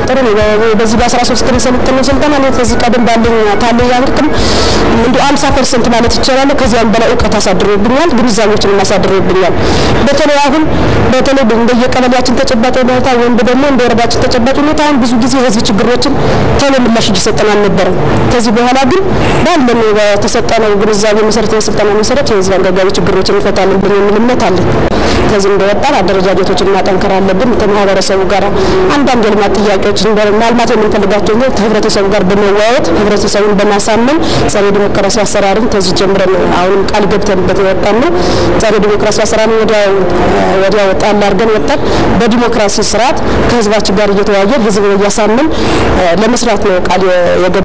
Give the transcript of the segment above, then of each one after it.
ጥሩ ነው። በዚህ በአስራ ሶስት ቀን የሰለጠነው ስልጠና እኔ ከዚህ ቀደም ባለኝ ካለኝ አቅም እንዲሁ አምሳ ፐርሰንት ማለት ይቻላል ከዚያም በላይ እውቀት አሳድሮብኛል፣ ግንዛቤዎችን አሳድሮብኛል። በተለይ አሁን በተለይ እንደየቀበሌያችን ተጨባጭ ሁኔታ ወይም ደግሞ እንደ ወረዳችን ተጨባጭ ሁኔታ አሁን ብዙ ጊዜ የህዝብ ችግሮችን ቶሎ ምላሽ እየሰጠን አልነበረም። ከዚህ በኋላ ግን ባለን በተሰጠነው ግንዛቤ መሰረት የስልጠና መሰረት የህዝብ አንገብጋቢ ችግሮችን እንፈታለን ብለን የሚል እምነት አለን። ከዚህ እንደወጣን አደረጃጀቶችን ማጠንከር አለብን። ከማህበረሰቡ ጋር አንዳንድ የልማት ጥያቄዎች ማልማት የምንፈልጋቸው ከህብረተሰቡ ጋር በመወያየት ህብረተሰቡን በማሳመን ጸረ ዲሞክራሲ አሰራርን ከዚህ ጀምረን አሁንም ቃል ገብተንበት የወጣን ነው። ጸረ ዲሞክራሲ አሰራርን ወዲያ ጣል አድርገን ወጣን። በዲሞክራሲ ስርዓት ከህዝባችን ጋር እየተወያየን ህዝብ እያሳመን ለመስራት ነው ቃል የገባ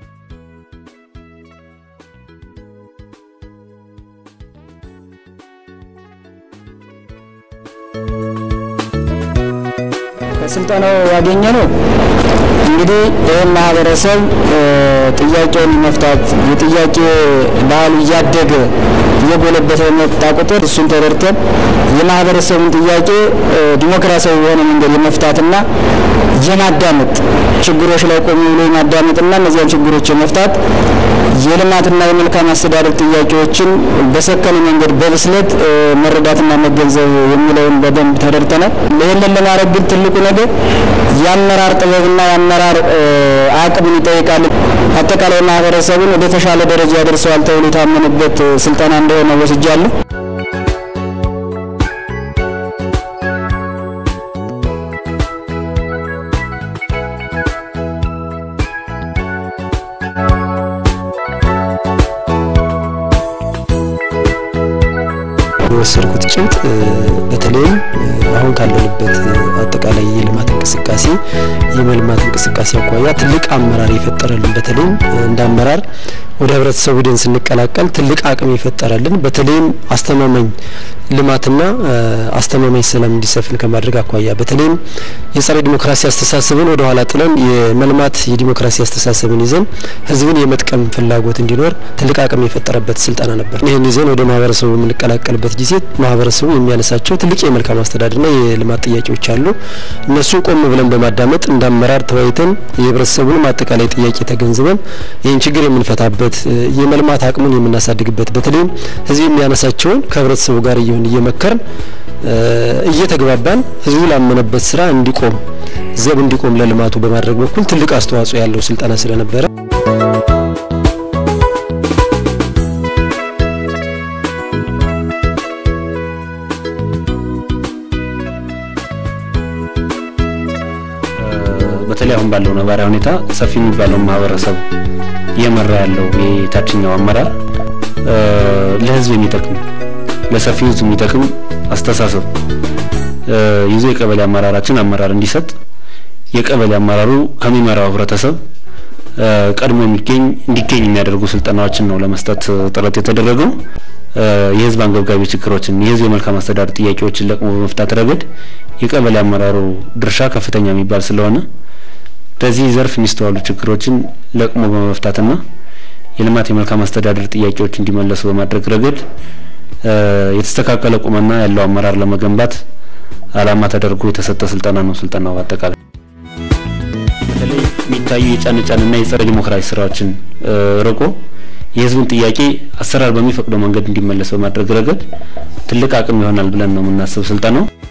ከስልጠናው ያገኘ ነው እንግዲህ ይህን ማህበረሰብ ጥያቄውን መፍታት የጥያቄ ባህሉ እያደገ እየጎለበተ በመጣ ቁጥር እሱን ተረድተን የማህበረሰቡን ጥያቄ ዲሞክራሲያዊ በሆነ መንገድ የመፍታትና የማዳመጥ ችግሮች ላይ ቆም ብሎ የማዳመጥና እነዚያን ችግሮች የመፍታት የልማትና የመልካም አስተዳደር ጥያቄዎችን በሰከነ መንገድ በብስለት መረዳትና መገንዘብ የሚለውን በደንብ ተረድተናል። ይህንን ለማድረግ ግን ትልቁ ነገር የአመራር ጥበብና የአመራር አቅምን ይጠይቃል። አጠቃላይ ማህበረሰቡን ወደ ተሻለ ደረጃ ያደርሰዋል ተብሎ የታመነበት ስልጠና እንደሆነ ወስጃለሁ። የወሰድኩት ጭብጥ በተለይም አሁን ካለንበት አጠቃላይ የልማት እንቅስቃሴ የመልማት እንቅስቃሴ አኳያ ትልቅ አመራር የፈጠረልን በተለይም እንደ አመራር ወደ ህብረተሰቡ ደን ስንቀላቀል ትልቅ አቅም የፈጠረልን በተለይም አስተማማኝ ልማትና አስተማማኝ ሰላም እንዲሰፍን ከማድረግ አኳያ በተለይም የጸረ ዲሞክራሲ አስተሳሰብን ወደ ኋላ ጥለን የመልማት የዲሞክራሲ አስተሳሰብን ይዘን ህዝብን የመጥቀም ፍላጎት እንዲኖር ትልቅ አቅም የፈጠረበት ስልጠና ነበር። ይህን ይዘን ወደ ማህበረሰቡ የምንቀላቀልበት ጊዜ ማህበረሰቡ የሚያነሳቸው ትልቅ የመልካም አስተዳደርና የልማት ጥያቄዎች አሉ። እነሱን ቆም ብለን በማዳመጥ እንደ አመራር ተወያይተን የህብረተሰቡንም አጠቃላይ ጥያቄ ተገንዝበን ይህን ችግር የምንፈታበት የመልማት አቅሙን የምናሳድግበት በተለይም ህዝብ የሚያነሳቸውን ከህብረተሰቡ ጋር እየሆን እየመከርን እየተግባባን ህዝቡ ላመነበት ስራ እንዲቆም ዘብ እንዲቆም ለልማቱ በማድረግ በኩል ትልቅ አስተዋጽኦ ያለው ስልጠና ስለነበረ በተለይ አሁን ባለው ነባራዊ ሁኔታ ሰፊ የሚባለውን ማህበረሰብ እየመራ ያለው የታችኛው አመራር ለህዝብ የሚጠቅም ለሰፊው ህዝብ የሚጠቅም አስተሳሰብ ይዞ የቀበሌ አመራራችን አመራር እንዲሰጥ የቀበሌ አመራሩ ከሚመራው ህብረተሰብ ቀድሞ የሚገኝ እንዲገኝ የሚያደርጉ ስልጠናዎችን ነው ለመስጠት ጥረት የተደረገው። የህዝብ አንገብጋቢ ችግሮችን የህዝብ የመልካም አስተዳደር ጥያቄዎችን ለቅሞ በመፍታት ረገድ የቀበሌ አመራሩ ድርሻ ከፍተኛ የሚባል ስለሆነ በዚህ ዘርፍ የሚስተዋሉ ችግሮችን ለቅሞ በመፍታትና የልማት የመልካም አስተዳደር ጥያቄዎች እንዲመለሱ በማድረግ ረገድ የተስተካከለ ቁመና ያለው አመራር ለመገንባት አላማ ተደርጎ የተሰጠ ስልጠና ነው። ስልጠናው አጠቃላይ በተለይ የሚታዩ የጫን ጫንና የጸረ ዲሞክራሲ ስራዎችን ርቆ የህዝቡን ጥያቄ አሰራር በሚፈቅደው መንገድ እንዲመለስ በማድረግ ረገድ ትልቅ አቅም ይሆናል ብለን ነው የምናስብ ስልጠናው